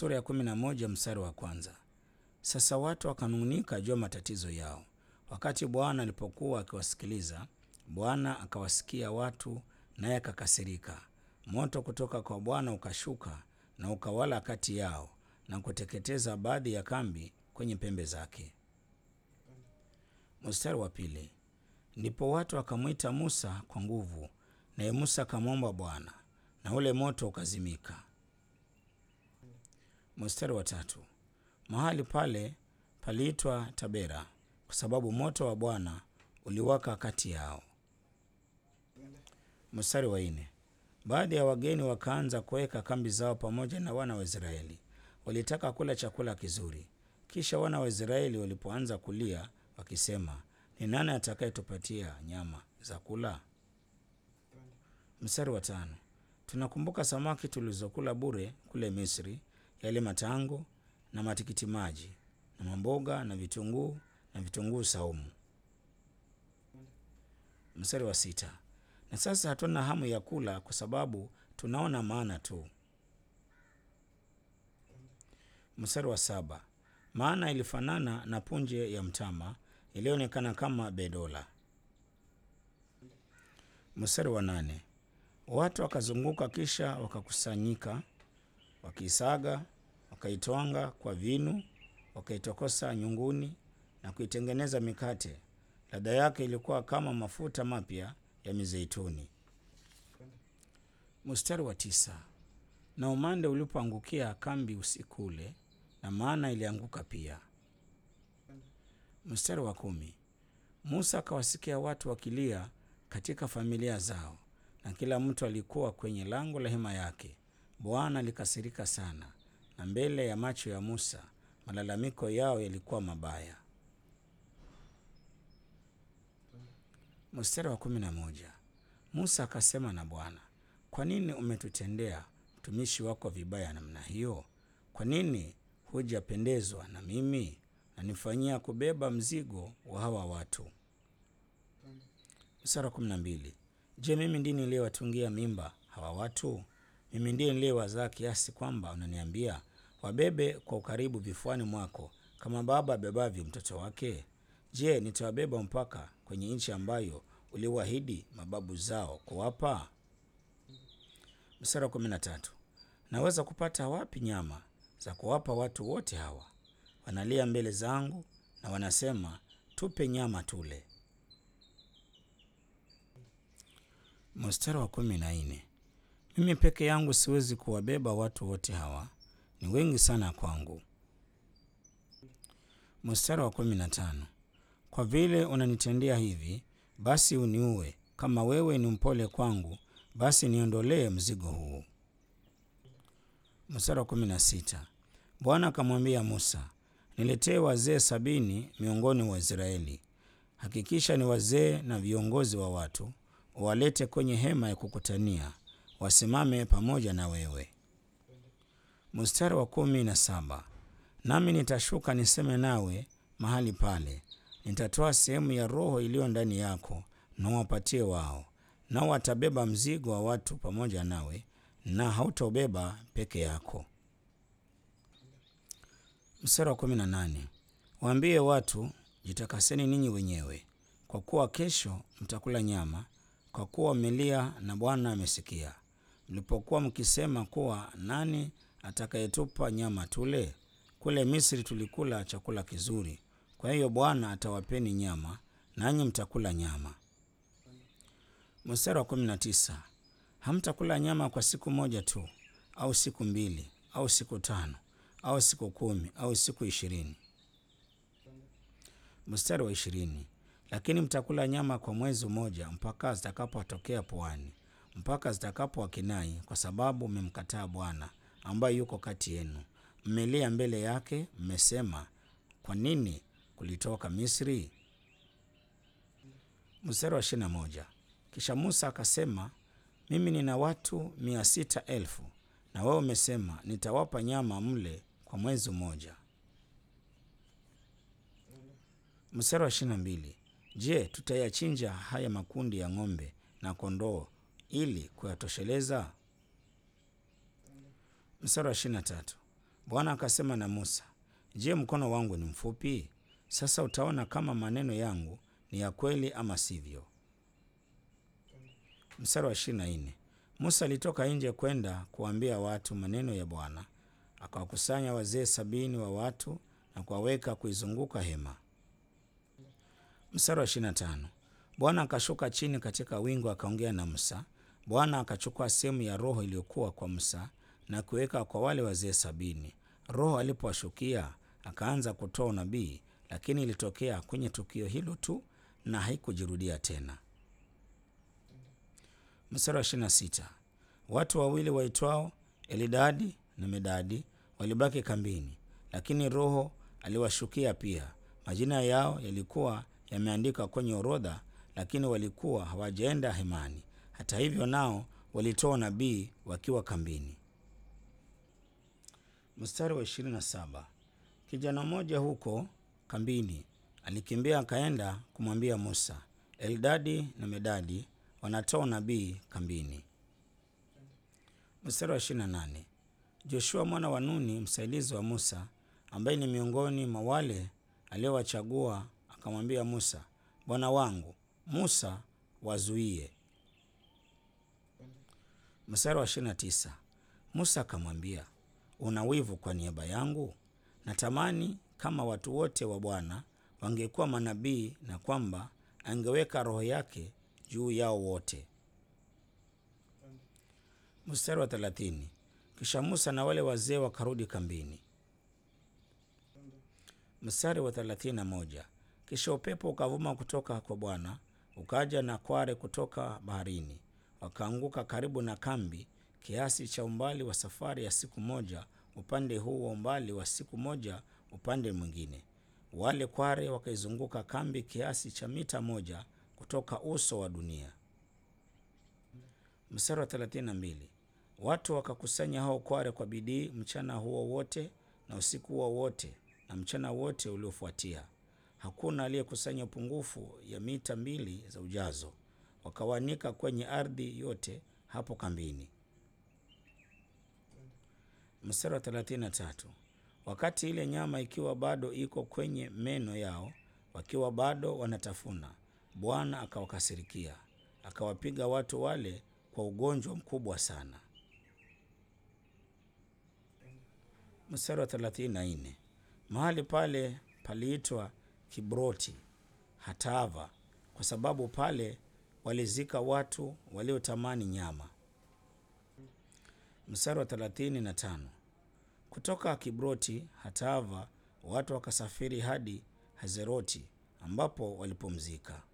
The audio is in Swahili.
sura ya kumi na moja mstari wa kwanza. Sasa watu wakanung'unika juu ya matatizo yao. Wakati Bwana alipokuwa akiwasikiliza, Bwana akawasikia watu, naye akakasirika. Moto kutoka kwa Bwana ukashuka na ukawala kati yao na kuteketeza baadhi ya kambi kwenye pembe zake. Mstari wa pili. Ndipo watu wakamwita Musa kwa nguvu, naye Musa akamwomba Bwana, na ule moto ukazimika. Mstari wa tatu. Mahali pale paliitwa Tabera kwa sababu moto wa Bwana uliwaka kati yao. Mstari wa nne. Baadhi ya wageni wakaanza kuweka kambi zao pamoja na wana wa Israeli. Walitaka kula chakula kizuri. Kisha wana wa Israeli walipoanza kulia wakisema, ni nani atakayetupatia nyama za kula? Mstari wa tano. Tunakumbuka samaki tulizokula bure kule Misri, yale matango na matikiti maji na mamboga na vitunguu na vitunguu saumu. Mstari wa sita. Na sasa hatuna hamu ya kula kwa sababu tunaona maana tu. Mstari wa saba. Maana ilifanana na punje ya mtama iliyoonekana kama bedola. Mstari wa nane. Watu wakazunguka kisha wakakusanyika, wakiisaga, wakaitwanga kwa vinu, wakaitokosa nyunguni na kuitengeneza mikate. Ladha yake ilikuwa kama mafuta mapya ya mizeituni. Mstari wa tisa. Na umande ulipoangukia kambi usiku ule, na maana ilianguka pia. Mstari wa kumi. Musa akawasikia watu wakilia katika familia zao, na kila mtu alikuwa kwenye lango la hema yake. Bwana alikasirika sana, na mbele ya macho ya Musa malalamiko yao yalikuwa mabaya. Mstari wa kumi na moja. Musa akasema na Bwana, kwa nini umetutendea mtumishi wako vibaya namna hiyo? Kwa nini hujapendezwa na mimi na nifanyia kubeba mzigo wa hawa watu? Mstari wa kumi na mbili. Je, mimi ndiye niliyewatungia mimba hawa watu? Mimi ndiye niliyewazaa kiasi kwamba unaniambia wabebe kwa ukaribu vifuani mwako kama baba abebavyo mtoto wake? Je, nitawabeba mpaka kwenye nchi ambayo uliwaahidi mababu zao kuwapa? Mstari wa kumi na tatu. Naweza kupata wapi nyama za kuwapa watu wote hawa? Wanalia mbele zangu na wanasema, tupe nyama tule. Mstari wa kumi na nne. Mimi peke yangu siwezi kuwabeba watu wote hawa, ni wengi sana kwangu. Mstari wa kumi na tano. Kwa vile unanitendea hivi, basi uniue. Kama wewe ni mpole kwangu, basi niondolee mzigo huu. Mstari wa kumi na sita. Bwana akamwambia Musa, niletee wazee sabini miongoni mwa Israeli. Hakikisha ni wazee na viongozi wa watu, uwalete kwenye hema ya kukutania, wasimame pamoja na wewe. Mstari wa kumi na saba. Nami nitashuka niseme nawe mahali pale, nitatoa sehemu ya roho iliyo ndani yako na wapatie wao, nao watabeba mzigo wa watu pamoja nawe, na hautaubeba peke yako. Mstari wa kumi na nane. Waambie watu, jitakaseni ninyi wenyewe, kwa kuwa kesho mtakula nyama, kwa kuwa mmelia na Bwana amesikia. Mlipokuwa mkisema kuwa nani atakayetupa nyama tule? Kule Misri tulikula chakula kizuri. Kwa hiyo Bwana atawapeni nyama, nanyi mtakula nyama. Mstari wa kumi na tisa. Hamtakula nyama kwa siku moja tu, au siku mbili, au siku tano, au siku kumi, au siku ishirini. Mstari wa ishirini. Lakini mtakula nyama kwa mwezi mmoja, mpaka zitakapotokea puani, mpaka zitakapo wakinai, kwa sababu mmemkataa Bwana ambaye yuko kati yenu. Mmelia mbele yake, mmesema, kwa nini kulitoka Misri? Mstari wa ishirini na moja. Kisha Musa akasema, mimi nina watu mia sita elfu na wewe umesema nitawapa nyama mle kwa mwezi mmoja. Mstari wa ishirini na mbili. Je, tutayachinja haya makundi ya ng'ombe na kondoo ili kuyatosheleza? Mstari wa ishirini na tatu. Bwana akasema na Musa, je, mkono wangu ni mfupi? Sasa utaona kama maneno yangu ni ya kweli ama sivyo. Mstari wa ishirini na nne. Musa alitoka nje kwenda kuambia watu maneno ya Bwana, akawakusanya wazee sabini wa watu na kuwaweka kuizunguka hema. Mstari wa ishirini na tano. Bwana akashuka chini katika wingu akaongea na Musa. Bwana akachukua sehemu ya roho iliyokuwa kwa Musa na kuweka kwa wale wazee sabini. Roho alipowashukia akaanza kutoa unabii, lakini ilitokea kwenye tukio hilo tu na haikujirudia tena. Mstari wa ishirini na sita. Watu wawili waitwao Elidadi na Medadi walibaki kambini, lakini Roho aliwashukia pia. Majina yao yalikuwa yameandikwa kwenye orodha, lakini walikuwa hawajaenda hemani. Hata hivyo, nao walitoa nabii wakiwa kambini. Mstari wa ishirini na saba. Kijana mmoja huko kambini alikimbia akaenda kumwambia Musa, Eldadi na Medadi wanatoa nabii kambini. Mstari wa ishirini na nane. Joshua mwana wa Nuni msaidizi wa Musa, ambaye ni miongoni mwa wale aliowachagua, akamwambia Musa, bwana wangu Musa, wazuie. Mstari wa ishirini na tisa. Musa akamwambia, una wivu kwa niaba yangu? Natamani kama watu wote wa Bwana wangekuwa manabii na kwamba angeweka roho yake juu yao wote. Mstari wa thelathini. Kisha Musa na wale wazee wakarudi kambini. Mstari wa thelathini na moja. Kisha upepo ukavuma kutoka kwa Bwana ukaja na kware kutoka baharini, wakaanguka karibu na kambi, kiasi cha umbali wa safari ya siku moja upande huu wa umbali wa siku moja upande mwingine. Wale kware wakaizunguka kambi kiasi cha mita moja kutoka uso wa dunia. Mstari wa 32. Watu wakakusanya hao kware kwa bidii mchana huo wote na usiku huo wote na mchana wote uliofuatia. Hakuna aliyekusanya upungufu ya mita mbili za ujazo. Wakawanika kwenye ardhi yote hapo kambini. Mstari wa 33. Wakati ile nyama ikiwa bado iko kwenye meno yao, wakiwa bado wanatafuna, Bwana akawakasirikia, akawapiga watu wale kwa ugonjwa mkubwa sana. Mstari wa 34. Mahali pale paliitwa Kibroti Hatava kwa sababu pale walizika watu waliotamani nyama. Mstari wa 35. Kutoka Kibroti Hatava watu wakasafiri hadi Hazeroti ambapo walipumzika.